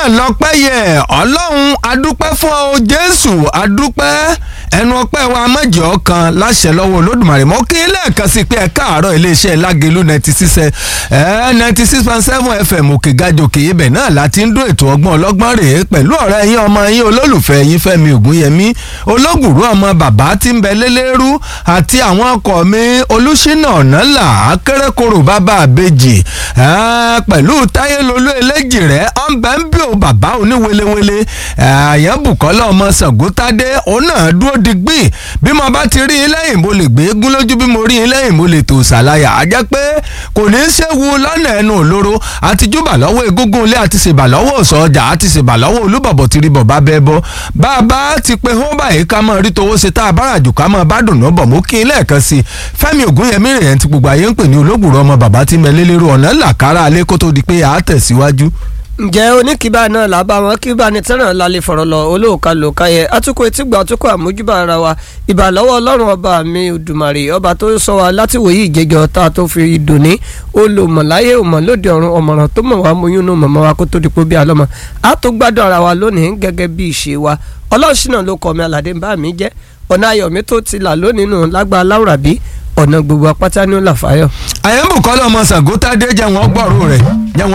náà lọ́pẹ́ yẹ ọlọ́run adúpẹ́ fún ọ jésù adúpẹ́ ẹnu ọpẹ́ wa mọ̀jọ́ kan láṣẹ lọ́wọ́ olódùmarè mọ́ kí lẹ́ẹ̀kan sí pé ẹ káàárọ̀ iléeṣẹ́ lágẹ̀lú ninety six ẹ ninety six point seven fm òkè gajòkè ibẹ̀ náà láti ń dún ètò ọgbọ́n ọlọ́gbọ́n rèé pẹ̀lú ọ̀rẹ́ yín ọmọ yín olólùfẹ́ yín fẹ́mi ògúnyẹmí ológùrú ọmọ bàbá tí ń bẹ lélẹ́rú àti àwọn ọkọ̀ mi olùṣínà ọ̀nàlà akérèkọ́rò bàbá àbejì pẹ̀lú táyélólú eléjì rẹ̀ ọ̀nbẹ́ ń bí o bàbá oníwelewele àyẹ̀bùkọ́lá ọmọ sàgótádé òun náà dúró digbí bí mo bá ti rí i lẹ́yìn mo lè gbé egún lójú bí mo rí i lẹ́yìn mo lè tò ṣàlàyà á jẹ́ pé kò ní í ṣéwu lọ́nà ẹnu òlóró àti júbà lọ́wọ́ egúngún ilé àti ṣèbà lọ́wọ́ òsọ ọjà àti ṣèbà lọ́wọ́ olúbọ̀bọ̀ ti rí bọ̀ bá bẹ́ẹ̀ bọ́ bá a bá ti pé hó báyìí ká mọ̀ rí towó ṣe tá a bára jù ká mọ̀ bá dùn náà bọ̀ mú kí n lẹ́ẹ̀kan sí i fẹ́mi ògúnyẹmí rẹ̀ ti gbogbo ayé ń pè ní olóògùrọ̀ ọmọ bàbá tí mẹ́lẹ́lẹ́rú ọ̀nà làkàrà alẹ́ kó tó di pé a tẹ̀síwájú ǹjẹ́ oníkìbá náà làbá wọn kí bá ní tẹ́ràn lálẹ́ fọ̀rọ̀ lọ olóòka lòka yẹ atukọ̀ etígbà atukọ̀ àmójúbà ara wa ìbà lọ́wọ́ ọlọ́run ọba mi òdùmarè ọba tó sọ wa láti wòye ìjẹjọ tá a tó fi dùnní olùmọ̀láyé òmọ̀ lóde ọ̀run ọ̀mọ̀ràn tó mọ̀ wá muyún nù mọ̀mọ́ wa kó tó di pé bí alọ́mọ a tó gbádùn ara wa lónìí gẹ́gẹ́ bí ìṣe wa ọlọ́ọ̀ṣìnà ló kọ́ mi aládé ń bá mi jẹ́ ọ̀nà ayọ̀mí tó ti là lónìí nù lágbá láwùrábí ọ̀nà gbogbo apáta ní ó là fáyọ̀. àyẹ̀mbùkọ́lá ọmọ sàgótádé jẹ́ wọn gbọ́rú rẹ̀ jẹ́ wọn